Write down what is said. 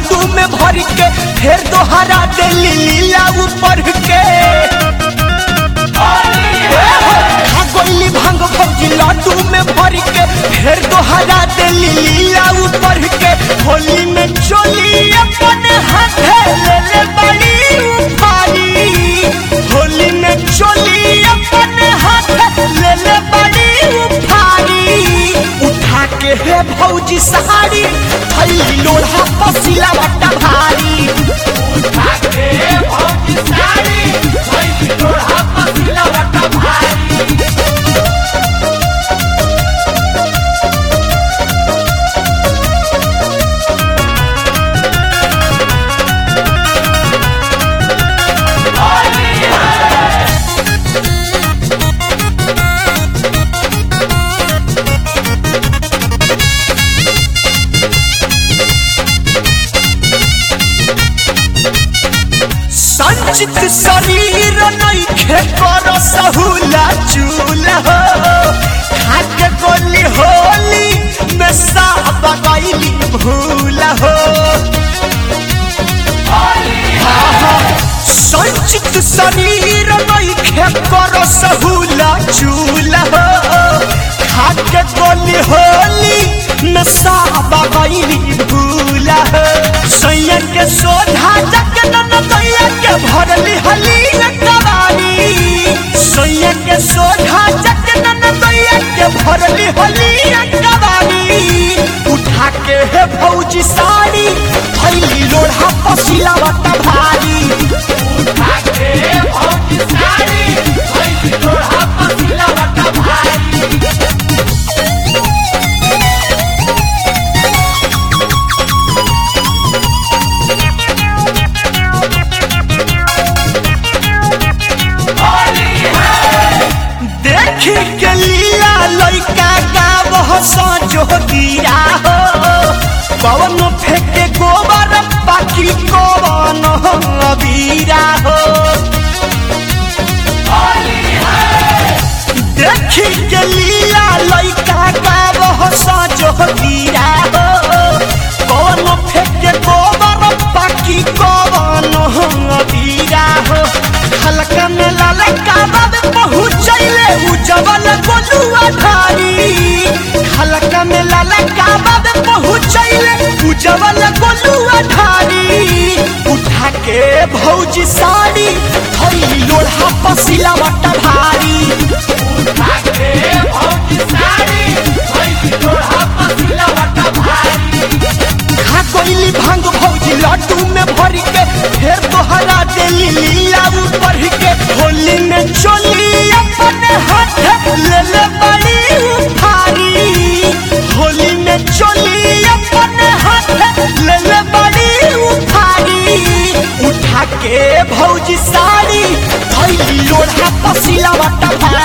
लड्डू में भर के फिर दोहरा देली लीला ऊपर के खा गोली भांग भौजी लड्डू में भर के फिर दोहरा देली लीला ऊपर के होली में चोली अपन हाथे ले ले बड़ी उफारी होली में चोली अपन हाथे ले ले बड़ी उफारी उठा के हे भौजी सहारी थैली लोढ़ा पसीला बट्टा भारी उठा के हे भौजी सहारी थैली लोढ़ा पसीला बट्टा भारी संचित शरीर नइखे कर सहुला चूल हो खाके गोली होली में साहब गईली भूल हो संचित शरीर नइखे कर सहुला चूल हो खाके गोली होली में साहब गईली भूल हो सैया के सोधा जग न दैया के भरली हली कवानी सैया के सोधा जग न दैया के भरली हली कवानी उठा के हे भौजी साड़ी थैली लोढ़ा पसीला बट्टा भारी उठा के हे भौजी साड़ी थैली लोढ़ा पसीला बट्टा भारी देखी के लीला लइका गावह सजो गिरा हो पवन फेंके गोबर पाखी कवन अबीरा हो देखी के लीला लइका गावह सजो गिरा हो पवन फेंके गोबर पाखी कवन अबीरा हो हल्का में ललका बाद पहुँचैले उजवल गोलुआ धारी हल्का में ललका बाद पहुँचैले उजवल गोलुआ धारी उठा के भौजी साड़ी थैली लोढ़ा पसीला बट्टा भारी उठा के भौजी साड़ी थैली लोढ़ा पसीला बट्टा भारी खा कोइली भांग भौजी लड्डू में भर के फिर तोहरा देली लीला ऊपर के होली में चोली अपन हाथ ले ले बड़ी उठारी होली में चोली अपन हाथ ले ले बड़ी उठारी उठा के भौजी साड़ी थैली लोढ़ा पसीला बट्टा भारी